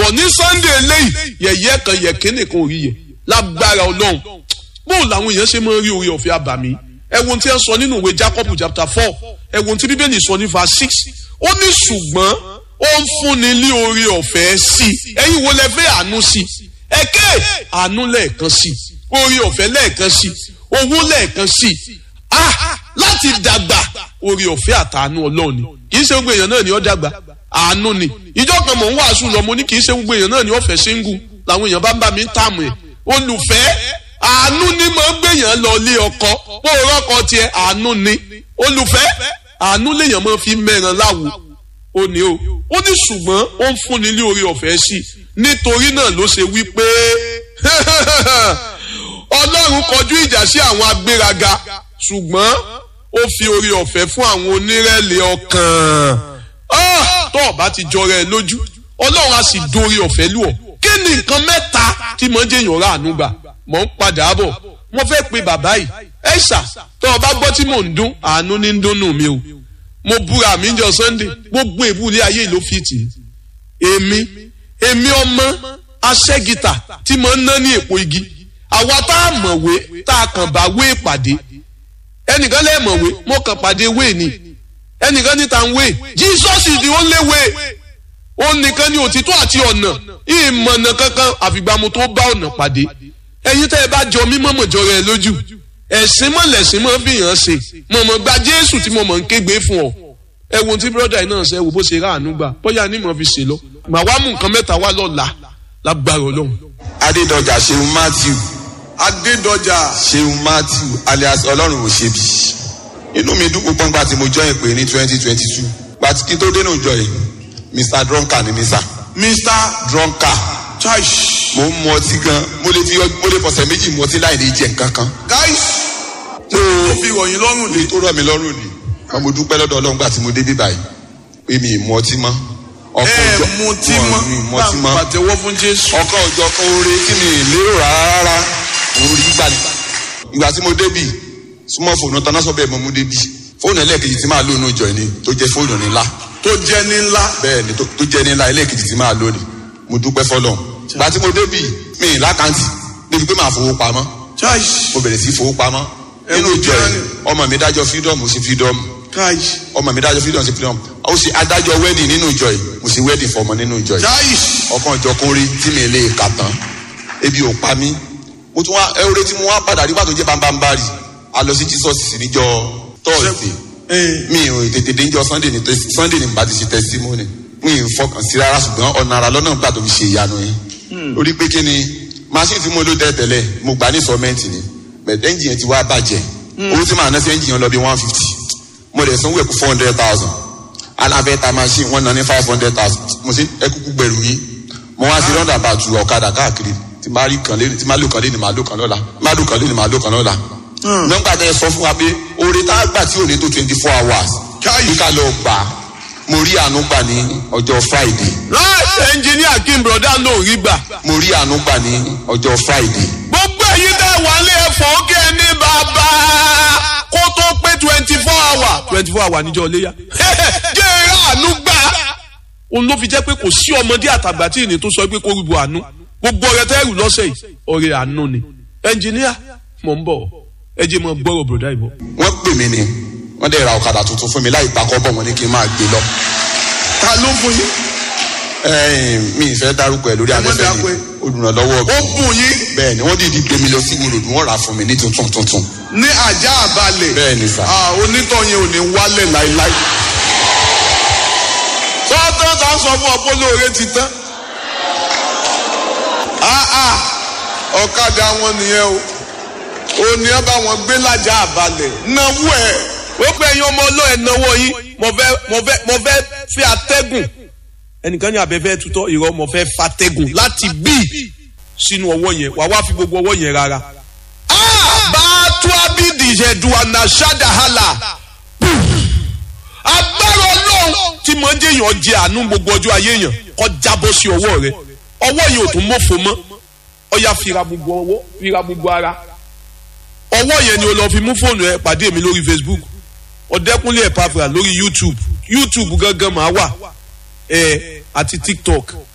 bọ̀ ní sunday eléyìí yẹ̀yẹ́ kan yẹ̀kẹ́ nìkan ò rí yẹ lágbára ọlọ́run bóun làwọn èèyàn ṣe máa ń rí orí ọ̀fẹ́ àbàmì ẹ̀wọ̀n tí ẹ sọ nínú ìwé jacob chapter four ẹ̀wọ̀n tí bíbélì sọ ní verse six ó ní ṣùgbọ́n ó ń fúnni ní orí ọ̀fẹ́ sí i ẹ̀yin wo lẹ fẹ́ àánú sí i ẹ̀kẹ́ àánú lẹ́ẹ̀kan sí i orí ọ̀fẹ́ lẹ́ẹ̀kan sí i owó lẹ́ẹ̀kan sí i ah láti dàgbà orí ọ̀fẹ́ àtàánú ọlọ́ọ̀ni kì í ṣe gbogbo èèyàn náà ni ó dàgbà àánú ni ìjọ kan mò ń wàásù lọ mo ní kì í ṣe gbogbo èèyàn náà ni ó fẹ́ síngù làwọn èèyàn bá ń bá mi tààmù ẹ̀ olùfẹ́ àánú ni mo ń gbèyàn lọ lé ọkọ bó o rọ́kọ tiẹ̀ àánú ni olùfẹ́ àánú lèèyàn máa fi mẹ́ran láwo ó ní o ó ní ṣùgbọ́n ó ń fúnni ní orí ọ̀fẹ́ sí nítorí náà ló ṣe wí pé ọlọ́run kọjú ìjà sí àwọn agbéraga ṣùgbọ́n ó fi orí ọ̀fẹ́ fún àwọn onírẹ̀lẹ̀ ọkàn tó o bá ti jọra ẹ lójú ọlọ́run á sì dórí ọ̀fẹ́ lù ọ́ kí ni nǹkan mẹ́ta tí mo ń jẹ́ èèyàn ráàánú gbà mò ń padà bọ̀ wọ́n fẹ́ pe bàbá yìí ẹ ṣà tó o bá gbọ́ tí mò ń dún àánú ní ń dúnnù mi o mo búra mi jọ sunday gbogbo èbú ilé ayé ló fi tì í èmi èmi ọmọ aṣẹ́gìtà tí mo ń ná ní èpo igi àwa tá a mọ̀wé tá a kàn bá wé ìpàdé ẹnìkan lè mọ̀wé mo kàn pàdé wé ni ẹnìkan níta ń wé jesus is the only way òun nìkan ni òtítọ́ àti ọ̀nà ìmọ̀nà kankan àfìgbà mo tó bá ọ̀nà pàdé ẹ̀yin tẹ́ ẹ bá jọ mímọ́ mọ̀jọ rẹ lójú ẹ̀sìn mọ̀lẹ́sìn mọ̀ fi hàn ṣe mọ̀mọ́ gba jésù tí mo mọ̀ ń kégbe fún ọ ẹ wo tí bírọ́dà yìí náà ṣe wò bó ṣe ráàánú gbà bóyá ní mo fi ṣe lọ màá wá mú nǹkan mẹ́ta wá lọ́la lágbára ọlọ́run. adédọjà ṣeun matthew adédọjà ṣeun matthew alias ọlọ́run ò ṣe bí inú mi dùn púpọ̀ nígbà tí mo jọ ìpè ní twenty twenty two gbàtí kí n tó dénú ìjọ yìí mr drunker ni mi sá mr drunker chaish mo ń mu ọtí gan mo lè fi mo lè fọ̀sẹ̀ méjì mu ọtí láì ní jẹ nǹkan kan guys tó ó fi ròyìn lọ́rùn ni èyí tó rọ̀ mí lọ́rùn ni wọn mo dúpẹ́ lọ́dọ̀ ọlọ́run gbà tí mo dé bí báyìí pé mi ì mu ọtí mọ́ ọkọ̀ ẹ ọjọ́ mu tí wọn mọ́ mi ì mu ọtí mọ́ pàtẹ́wọ́ fún jésù. ọkọ̀ ọjọ́ kan oore tí mi ì lérò rárá òun rí gbà ní. ìgbà tí mo débì súnmọ́ fóònù tán náà sọ bẹ́ẹ̀ mo mú débì fóònù ẹlẹ́ẹ̀kejì tí máa lò ní ìjọ ni tó jẹ́ fóònù ńlá tó jẹ́ ní ńlá. bẹ́ẹ̀ ni tó tó jẹ́ ní ńlá ẹlẹ́ẹ̀kejì tí máa lò ní mo dúpẹ́ fọlọ́n ìgbà tí mo débì mi ì lákàntì débi pé màá fowó pamọ́ chaish mo bẹ̀rẹ̀ sí fowó pamọ́ nínú Ẹ̀rù ìjọ jẹ́ yìí ọmọ mi dájọ́ fídọ́ọ̀mù sí fídọ́ọ̀mù chaish ọmọ mi dájọ́ fídọ́ọ̀mù sí fídọ́ọ̀mù ó sì adájọ́ wedding nínú ìjọ yìí mo sì wedding fọmọ nínú ìjọ yìí chaish ọkàn ìjọ kún rí tí mi lè kà tán ebi ò pa mí mo tún wá ẹwúrẹ tí mo wá padà rí pàtó jẹ bámbámbárì a lọ sí jesus níjọ tọọsì mi ò tètè dé níjọ sunday ní tẹsí sunday ní bá ti ṣe testimony mi ò fọkàn sí rárá ṣùgbọ́n ọ̀nà ara lọ́nà gbà tó fi ṣe ìyanu yẹn orí pé kí ni machine tí mo lò tẹ́ tẹ́lẹ̀ mo gbà ní sọ́mẹ́ǹtì ni bẹ̀ẹ́ ẹ́ńjìn yẹn ti wá bàjẹ́ owó tí màá ná sí ẹ́ńjìn yẹn lọ bí one fifty mo dẹ̀ sanwó ẹ̀kú four hundred thousand alábẹ́ta machine wọ́n ná ní five hundred thousand mo sì ẹkúkú gbẹ̀rù yín mo wá sí lọ́dà bá tu ọ̀kadà káàkiri tí máa rí kan lé tí máa lò kan lé ní máa lò kan lọ́la máa lò kan lé ní máa lò kan lọ́la. nọ́mbà tẹ sọ fún wa pé oore tá a gbà tí ò ní tó twenty four hours Káyì. bí ká lọ gbà á. mo rí àánú gbà ní ọjọ́ friday right engineer kim broda ló rí gbà. mo rí àánú gbà ní ọjọ́ friday gbogbo èyí tẹ́ wà lé ẹ̀fọ́ kí ẹ ní bàbá kó tó pé twenty four hour twenty four hour níjọ́ léyà jẹ́ ẹ̀rọ àánú gbà. òun ló fi jẹ́ pé kò sí ọmọdé àtàgbà tí ìní tó sọ pé kó rúbọ àánú gbogbo ọ̀rẹ́ tẹ́ rù lọ́sẹ̀ yìí ọ̀rẹ́ àánú ni engineer mò ń bọ̀ ẹ jẹ́ mọ́ gbọ́rọ̀ broda ìbọ̀. wọ́n pè mí ni wọ́n dẹ̀ ra ọ̀kadà tuntun fún mi láì takọ́ bọ̀ wọ́n ní kí n máa gbé lọ. ta ló fún yín. Ẹ̀ẹ́n, mi ì fẹ́ dárúkọ ẹ̀ lórí Ẹ má afẹ́fẹ́ dákú ni ẹ. olùrànlọ́wọ́ ó bùn yín bẹ́ẹ̀ ni wọ́n dìde gbé mi lọ sí wòlòdù wọ́n rà á fún mi ní tuntun tuntun. ní ajá àbálẹ̀. Bẹ́ẹ̀ ni sà. Ah, onítọ̀yìn ò ní wálẹ̀ láíláí. sọ́tọ́ ta sọ fún ọ pé olóore ti tán. Ah, ah, ọ̀kadà wọn nìyẹn o òní ẹ bá wọn gbé lájà àbálẹ̀ náwó ẹ̀. ó pẹ́ yín ọmọ ọlọ́ọ̀ náwó yín mo fẹ́ mo fẹ́ mo fẹ́ fi àtẹ́gùn ẹnìkan ní abẹ́fẹ́ tutọ́ ìrọ̀ mo fẹ́ fatẹ́gùn láti bí sínú ọwọ́ yẹn wà wá fi gbogbo ọwọ́ yẹn rárá bàtú abidi ìṣẹ̀dù ànàṣàdàhálà agbára ọlọ́run tí mo ń jẹ́yàn jẹ àánú gbogbo ọjọ́ ayé yàn kọ́ jábọ́ sí ọwọ́ rẹ ọwọ́ yẹn ò tún mọ́fò mọ́ ọya fira gbogbo ọwọ́ fira gbogbo ara ọwọ́ yẹn ni o lọ fi mú fóònù ẹ pàdé mi lórí facebook ọ̀dẹ́kúnlé ẹ̀pàfà lórí youtube youtube gangan máa wà ẹ àti tiktok